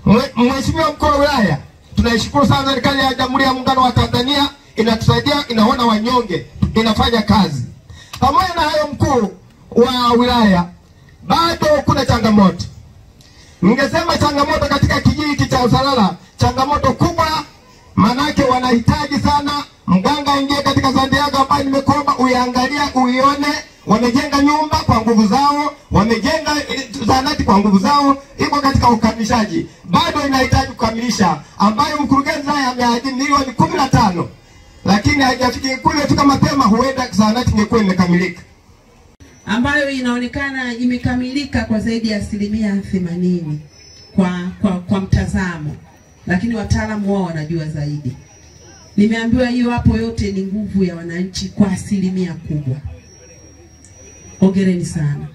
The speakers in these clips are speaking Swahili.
Mwe- Mheshimiwa mkuu wa wilaya, tunaishukuru sana serikali ya Jamhuri ya Muungano wa Tanzania, inatusaidia, inaona wanyonge, inafanya kazi. Pamoja na hayo, mkuu wa wilaya, bado kuna changamoto. Ningesema changamoto katika kijiji hiki cha Usalala, changamoto kubwa, manake wanahitaji sana mganga aingie katika zandi yako ambayo nimekuomba uiangalia, uione. Wamejenga nyumba kwa nguvu zao, wamejenga eh, zahanati kwa nguvu zao, iko katika ukamilishaji, bado inahitaji kukamilisha, ambayo mkurugenzi naye ameahidi milioni kumi na tano lakini haijafika kule. Fika mapema, huenda zahanati ingekuwa imekamilika. ambayo inaonekana imekamilika kwa zaidi ya asilimia themanini kwa, kwa, kwa mtazamo, lakini wataalamu wao wanajua zaidi. Nimeambiwa hiyo hapo yote ni nguvu ya wananchi kwa asilimia kubwa. Hongereni sana,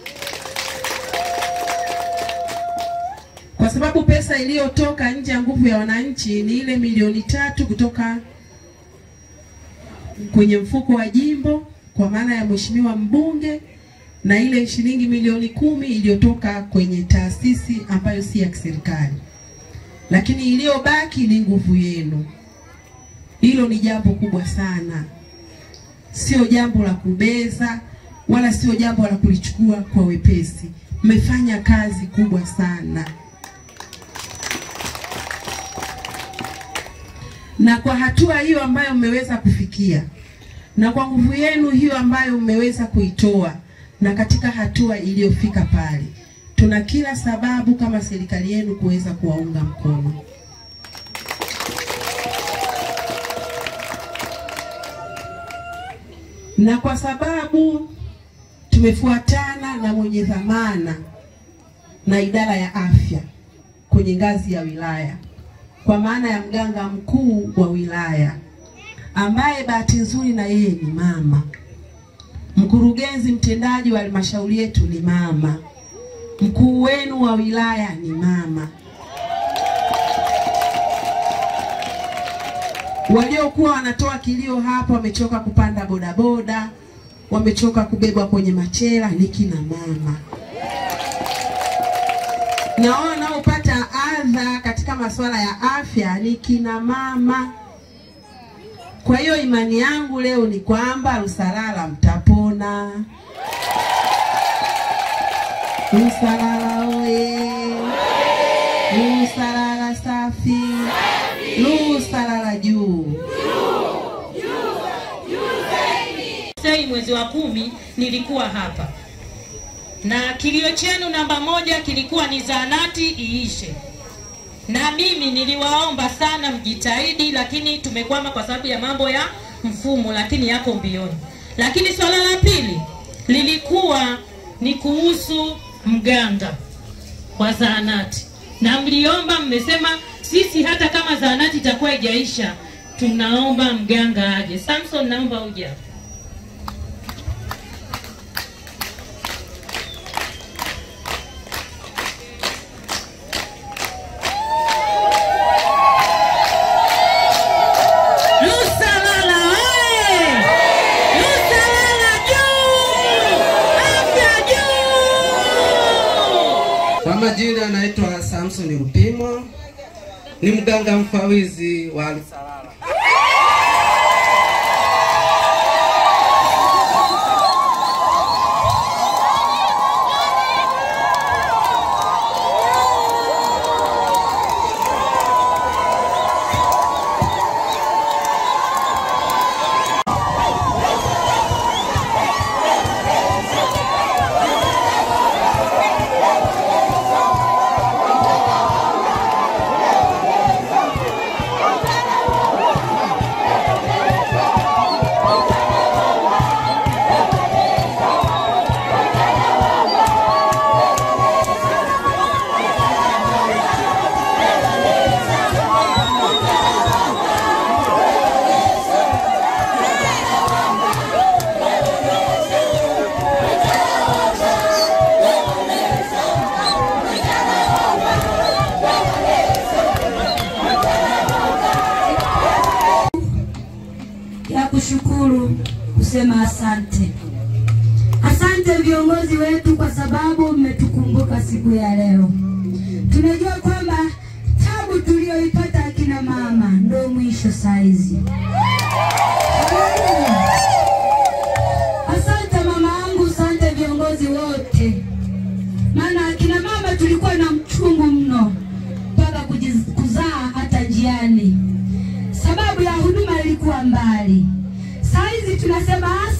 kwa sababu pesa iliyotoka nje ya nguvu ya wananchi ni ile milioni tatu kutoka kwenye mfuko wa jimbo kwa maana ya mheshimiwa mbunge na ile shilingi milioni kumi iliyotoka kwenye taasisi ambayo si ya kiserikali, lakini iliyobaki ni nguvu yenu. Hilo ni jambo kubwa sana, sio jambo la kubeza wala sio jambo la kulichukua kwa wepesi. Mmefanya kazi kubwa sana. na kwa hatua hiyo ambayo mmeweza kufikia na kwa nguvu yenu hiyo ambayo mmeweza kuitoa na katika hatua iliyofika pale, tuna kila sababu kama serikali yenu kuweza kuwaunga mkono. Na kwa sababu tumefuatana na mwenye dhamana na idara ya afya kwenye ngazi ya wilaya kwa maana ya mganga mkuu wa wilaya ambaye bahati nzuri na yeye ni mama. Mkurugenzi mtendaji wa halmashauri yetu ni mama. Mkuu wenu wa wilaya ni mama. Waliokuwa wanatoa kilio hapa wamechoka kupanda bodaboda, wamechoka kubebwa kwenye machela ni kina mama na wao wanaopata adha katika masuala ya afya ni kina mama. Kwa hiyo imani yangu leo ni kwamba Lusalala mtapona. Lusalala oye! Lusalala safi! Lusalala juu! Sei mwezi wa kumi nilikuwa hapa na kilio chenu namba moja kilikuwa ni zahanati iishe, na mimi niliwaomba sana mjitahidi, lakini tumekwama kwa sababu ya mambo ya mfumo, lakini yako mbioni. Lakini swala la pili lilikuwa ni kuhusu mganga wa zahanati, na mliomba, mmesema sisi hata kama zahanati itakuwa haijaisha tunaomba mganga aje. Samson, naomba uje hapa. Lusalala oye! Lusalala juu! Afya juu! Kwa majina anaitwa Samson Rupimo, ni mganga mfawizi wa Lusalala. ya kushukuru kusema asante. Asante viongozi wetu kwa sababu mmetukumbuka siku ya leo. Tunajua kwamba tulioipata akina mama ndo mwisho saizi. Asante mama yangu, asante viongozi wote, maana akina mama tulikuwa na mchungu mno mpaka kujiz- kuzaa hata njiani, sababu ya huduma ilikuwa mbali. Saizi tunasema